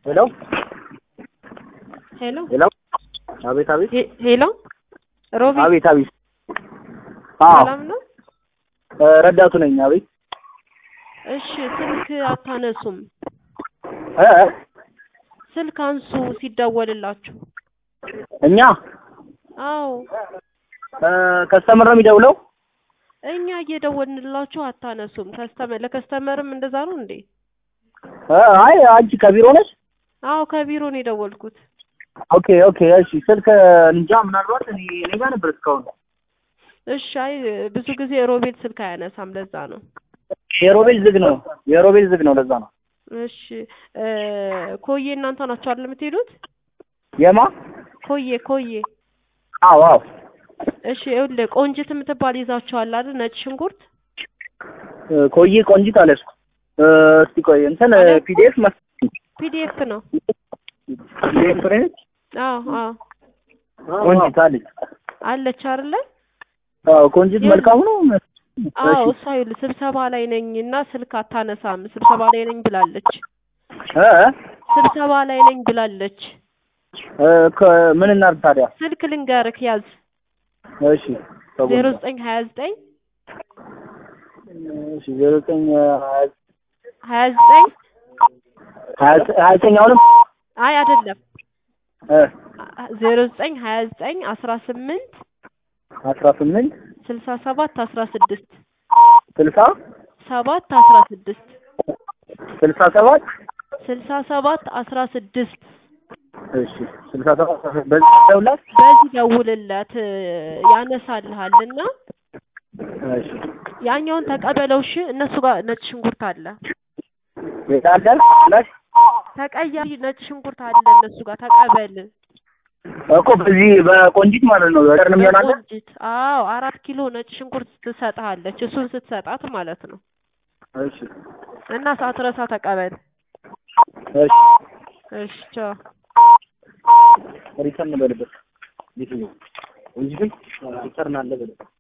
ሄሎ ሄሎ ሄሎ አቤት አቤት ሄ- ሄሎ ሮቢ አቤት አቤት አዎ ሰላም ነው? እ ረዳቱ ነኝ አቤት እሺ ስልክ አታነሱም። እ እ ስልክ አንሱ ሲደወልላችሁ። እኛ አዎ እ ከስተመር ነው የሚደውለው እኛ እየደወልንላችሁ አታነሱም። ከስተመር ለከስተመርም እንደዛ ነው እንዴ? እ አይ አንቺ ከቢሮ ነሽ አዎ ከቢሮ ነው የደወልኩት። ኦኬ ኦኬ እሺ ስልክ እንጃ ምናልባት እኔ እኔ ጋር ነበር እስካሁን እሺ አይ ብዙ ጊዜ ሮቤል ስልክ አያነሳም ለዛ ነው። የሮቤል ዝግ ነው የሮቤል ዝግ ነው ለዛ ነው እሺ እ ኮዬ እናንተ ናችሁ አይደል የምትሄዱት? የማ ኮዬ ኮዬ አዎ አዎ እሺ ይኸውልህ ቆንጅት የምትባል ይዛችኋል አይደል? ነጭ ሽንኩርት እ ኮዬ ቆንጂት አለስኩ እ እስቲ ቆይ እንትን አለስኩ? ፒዲኤፍ መስ ፒዲኤፍ ነው። ፒዲኤፍ ነች አዎ አዎ ቆንጂት አለች አለች አይደለ? አዎ ቆንጂት መልካሙ ነው አዎ እሺ እሷ ይኸውልህ ስብሰባ ላይ ነኝ እና ስልክ አታነሳም። ስብሰባ ላይ ነኝ ብላለች። እ እ ስብሰባ ላይ ነኝ ብላለች። እ ከ- ምን እናድርግ ታዲያ ስልክ ልንገርክ ያዝ እሺ ዜሮ ዘጠኝ ሀያ ዘጠኝ እሺ ዜሮ ዘጠኝ ሀያ ዘጠኝ ሀያ ሀያ ዘጠኝ አሁንም አይ አይደለም እ ዜሮ ዘጠኝ ሀያ ዘጠኝ አስራ ስምንት አስራ ስምንት ስልሳ ሰባት አስራ ስድስት ስልሳ ሰባት አስራ ስድስት ስልሳ ሰባት ስልሳ ሰባት አስራ ስድስት እሺ ስልሳ ሰባት በዚህ ደውላት በዚህ ደውልለት እ ያነሳልሃል እና እሺ ያኛውን ተቀበለው እሺ እነሱ ጋር ነጭ ሽንኩርት አለ ይታዳል ላሽ ተቀያሪ ነጭ ሽንኩርት አለ እነሱ ጋር ተቀበል እኮ በዚህ በቆንጂት ማለት ነው ዘርንም ይሆናል በቆንጂት አዎ አራት ኪሎ ነጭ ሽንኩርት ትሰጥሃለች እሱን ስትሰጣት ማለት ነው እሺ እና ሳትረሳ ተቀበል እሺ እሺ ቻው ሪተርን በልበት ቆንጂት ሪተርን አለ በልበት